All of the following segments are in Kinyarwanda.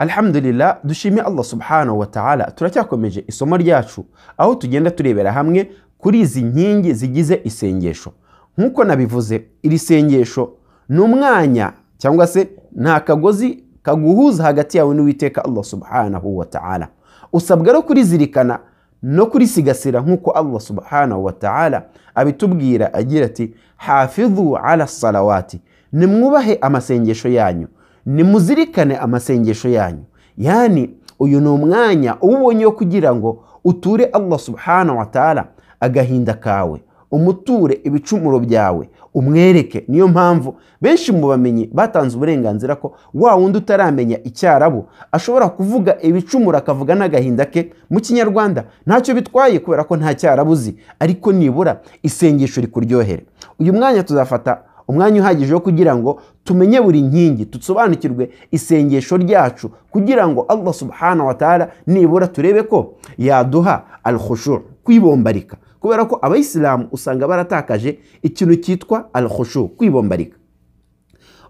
alhamdulillah dushime allah subhanahu wa ta'ala turacyakomeje isomo ryacu aho tugenda turebera hamwe kuri izi nkingi zigize isengesho nk'uko nabivuze iri sengesho ni umwanya cyangwa se nta kagozi kaguhuza hagati yawe n'uwiteka allah subhanahu wa ta'ala usabwa no kurizirikana no kurisigasira nk'uko allah subhanahu wa ta'ala abitubwira agira ati hafidhu ala salawati nimwubahe amasengesho yanyu nimuzirikane amasengesho yanyu yani uyu ni umwanya uba ubonye wo kugira ngo uture allah subhanahu wa ta'ala agahinda kawe umuture ibicumuro byawe umwereke niyo mpamvu benshi mu bamenyi batanze uburenganzira ko wa wundi utaramenya icyarabu ashobora kuvuga ibicumuro akavuga n'agahinda ke mu kinyarwanda ntacyo bitwaye kubera ko nta cyarabu uzi ariko nibura isengesho rikuryohere uyu mwanya tuzafata umwanya uhagije wo kugira ngo tumenye buri nkingi dusobanukirwe isengesho ryacu kugira ngo allah subhanahu wa ta'ala nibura turebe ko yaduha alhushuru kwibombarika kubera ko abayisilamu usanga baratakaje ikintu cyitwa alhushu kwibombarika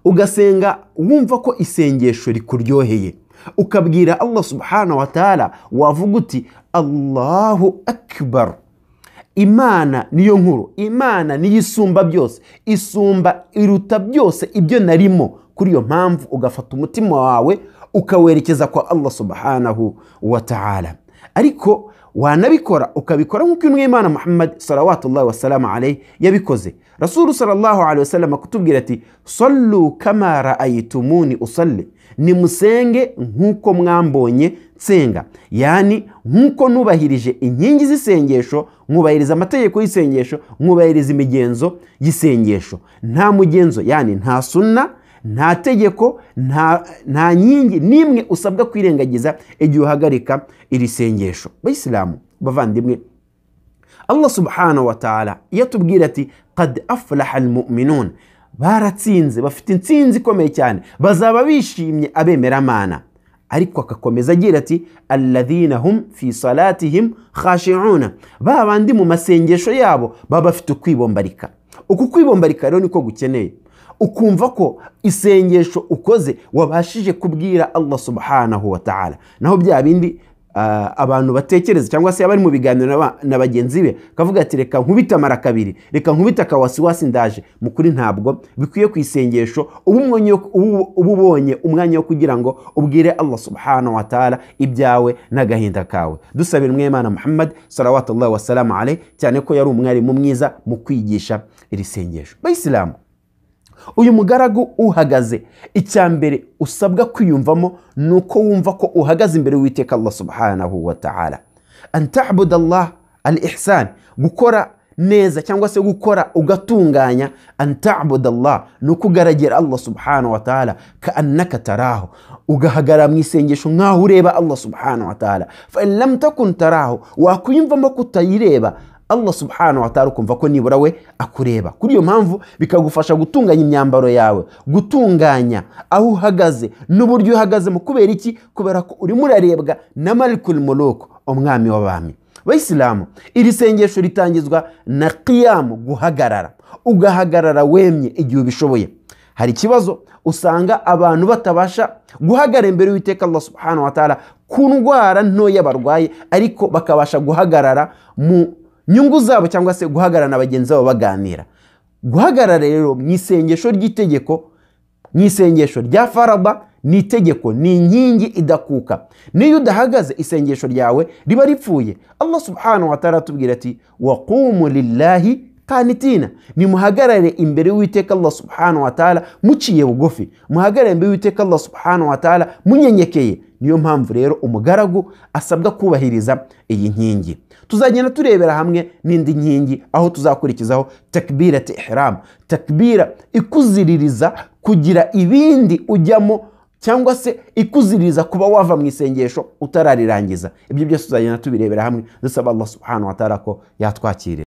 ugasenga wumva ko isengesho rikuryoheye ukabwira allah subhanahu wa ta'ala wavuga uti allahu akbar imana niyo nkuru imana niyo isumba byose isumba iruta byose ibyo narimo kuri iyo mpamvu ugafata umutima wawe ukawerekeza kwa allah subhanahu wa ta'ala ariko wanabikora ukabikora nk'uko intumwa y'imana muhammad sarawatullahi wasalamu alayhi yabikoze rasulu salallahu alayhi wasallam akutubwira ati sallu kama ra'ayitumuni usalli nimusenge nk'uko mwambonye nsenga yani nk'uko nubahirije inkingi z'isengesho mwubahiriza amategeko y'isengesho mwubahiriza imigenzo y'isengesho nta mugenzo yani nta sunna nta tegeko nta nkingi n'imwe usabwa kwirengagiza igihe uhagarika iri sengesho bayisilamu bavandimwe allah subhanahu wa ta'ala iyo atubwira ati qad aflaha almu'minun baratsinze bafite intsinzi ikomeye cyane bazaba bishimye abemeramana ariko akakomeza agira ati alladhina hum fi salatihim khashi'una ba bandi mu masengesho yabo baba bafite ukwibombarika uku kwibombarika rero niko gukeneye ukumva ko isengesho ukoze wabashije kubwira allah subhanahu wa ta'ala naho bya bindi abantu batekereza cyangwa se abari mu biganiro na bagenzi be akavuga ati reka nkubite amara kabiri reka nkubite akawasiwasi ndaje mu kuri ntabwo bikwiye ku isengesho uba ubonye umwanya wo kugira ngo ubwire allah subhanahu wa ta'ala ibyawe n'agahinda kawe dusabira umwemana muhammad sarawatullahi wasalamu alayhi cyane ko yari umwarimu mwiza mu kwigisha iri sengesho bayisilamu uyu mugaragu uhagaze icya mbere usabwa kwiyumvamo ni uko wumva ko uhagaze imbere witeka allah subhanahu wa ta'ala antabuda allah al ihsan gukora neza cyangwa se gukora ugatunganya antabuda allah ni uko ugaragira allah subhanahu wa ta'ala ka annaka taraho ugahagarara mu isengesho nk'aho ureba allah subhanahu wa ta'ala fa in lam takun taraho wakwiyumvamo ko utayireba allah subhanahu wa ta'ala ukumva ko nibura we akureba kuri iyo mpamvu bikagufasha gutunganya imyambaro yawe gutunganya aho uhagaze n'uburyo uhagazemo kubera iki kubera ko urimo urarebwa na malikul muluk umwami w'abami bayisilamu iri sengesho ritangizwa na qiyamu guhagarara ugahagarara wemye igihe ubishoboye hari ikibazo usanga abantu batabasha guhagarara imbere y'uwiteka allah subhanahu wa ta'ala ku ndwara ntoya barwaye ariko bakabasha guhagarara mu nyungu zabo cyangwa se guhagarara na bagenzi babo baganira guhagarara rero mu isengesho ry'itegeko mu isengesho rya faraba ni itegeko ni inkingi idakuka niyo udahagaze isengesho ryawe riba ripfuye allah subhanahu wa ta'ala atubwira ati waqumu lillahi kanitina nimuhagarare imbere y'uwiteka allah subhanahu wa ta'ala muciye bugufi muhagarare imbere y'uwiteka allah subhanahu wa ta'ala munyenyekeye niyo mpamvu rero umugaragu asabwa kubahiriza iyi nkingi tuzagenda turebera hamwe n'indi nkingi aho tuzakurikizaho takbira ihram takbira ikuziririza kugira ibindi ujyamo cyangwa se ikuziririza kuba wava mu isengesho utararirangiza ibyo byose tuzagenda tubirebera hamwe dusaba allah subhanahu wa ta'ala ko yatwakirira